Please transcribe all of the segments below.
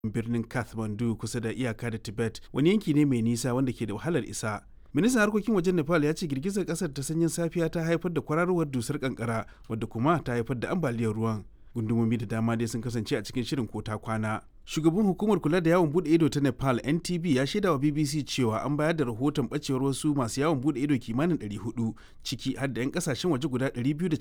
birnin kathmandu kusa da iyaka da tibet wani yanki ne mai nisa wanda ke da wahalar isa ministan harkokin wajen nepal ya ce girgizar kasar ta sanyin safiya ta haifar da kwararowar dusar kankara wadda kuma ta haifar da ambaliyar ruwan gundumomi da dama dai sun kasance a cikin shirin kota kwana shugaban hukumar kula da yawon bude ido ta nepal ntb ya shaida wa bbc cewa an bayar da rahoton bacewar wasu masu yawon bude ido kimanin 400 ciki har da 'yan kasashen waje guda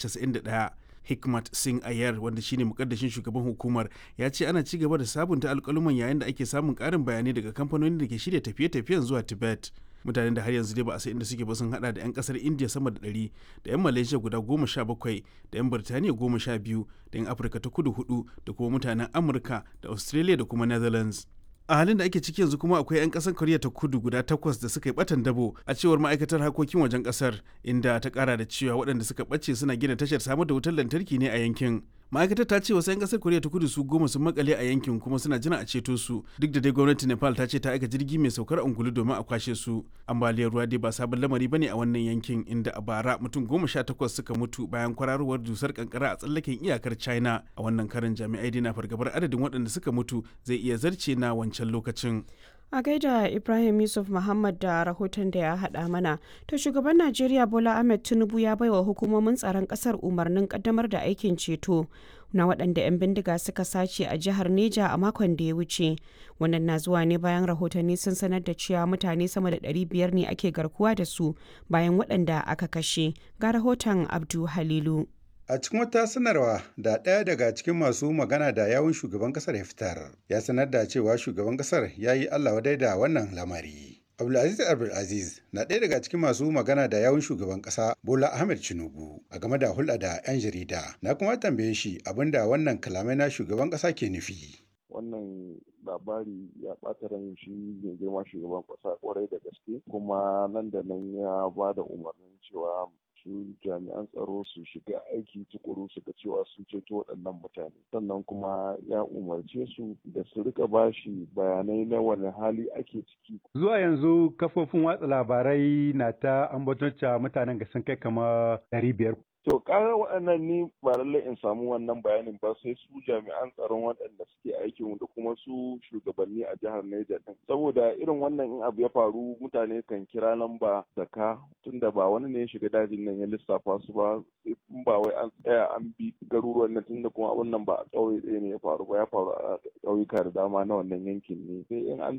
291 hikmat singh ayar wanda shine mukaddashin shugaban hukumar ya ce ana ci gaba da sabunta alkaluman yayin da ake samun karin bayanai daga kamfanonin da ke shirya tafiye-tafiyen zuwa tibet mutanen da har yanzu dai ba a san inda suke ba sun hada da 'yan kasar india sama da 100 da 'yan malaysia guda goma sha bakwai da 'yan birtaniya goma sha biyu da 'yan afirka ta kudu hudu da kuma mutanen amurka da australia da kuma netherlands a halin da ake ciki yanzu kuma akwai 'yan kasar koriya ta kudu guda takwas da suka yi batan dabo a cewar ma'aikatar harkokin wajen kasar inda ta kara da cewa waɗanda suka ɓace suna gina tashar samar da wutar lantarki ne a yankin ma'aikatar ta ce wasu 'yan kasar koriya ta kudu su goma sun makale a yankin kuma suna jira a ceto su duk da dai gwamnatin nepal ta ce ta aika jirgi mai saukar angulu domin a kwashe su ambaliyar ruwa dai ba sabon lamari bane a wannan yankin inda a bara mutum goma sha takwas suka mutu bayan kwararowar dusar kankara a tsallaken iyakar china a wannan karin jami'ai dai na fargabar adadin waɗanda suka mutu zai iya zarce na wancan lokacin a gaida ibrahim yusuf muhammad da rahoton da ya haɗa mana to shugaban najeriya bola ahmed tinubu ya baiwa hukumomin tsaron ƙasar umarnin ƙaddamar da aikin ceto na waɗanda 'yan bindiga suka sace a jihar neja a makon da ya wuce wannan na zuwa ne bayan rahotanni sun sanar da cewa mutane sama da 500 ne ake garkuwa da su bayan waɗanda aka kashe ga rahoton abdu halilu A cikin wata sanarwa da ɗaya daga cikin masu magana da yawun shugaban ƙasar ya fitar, ya sanar da cewa shugaban ƙasar ya yi Allah wadai da wannan lamari. Abdulaziz Abdulaziz na ɗaya daga cikin masu magana da yawun shugaban ƙasa Bola Ahmed Tinubu a game da hulɗa da 'yan jarida. Na kuma tambaye shi abin da wannan kalamai na shugaban ƙasa ke nufi. Wannan labari ya ɓata ran shi mai girma shugaban ƙasa ƙwarai da gaske kuma nan da nan ya ba da umarnin cewa su jami'an tsaro su shiga aiki tukuru su ga cewa sun ceto waɗannan mutane sannan kuma ya umarce su da su rika bashi bayanai na wani hali ake ciki zuwa yanzu kafofin watsa labarai na ta ambaton mutanen ga sun kai kama ɗari biyar To ƙarar waɗannan ni ba lallai in samu wannan bayanin ba sai su jami'an tsaron waɗanda suke aikin da kuma su shugabanni a jihar Niger din. Saboda irin wannan in abu ya faru mutane kan kira lamba zaka tunda ba wani ne ya shiga dajin nan ya lissafa su ba in ba wai an tsaya an bi garuruwan nan tunda kuma abun nan ba a ƙauye ɗaya ne ya faru ba ya faru a ƙauyuka da dama na wannan yankin ne. Sai in an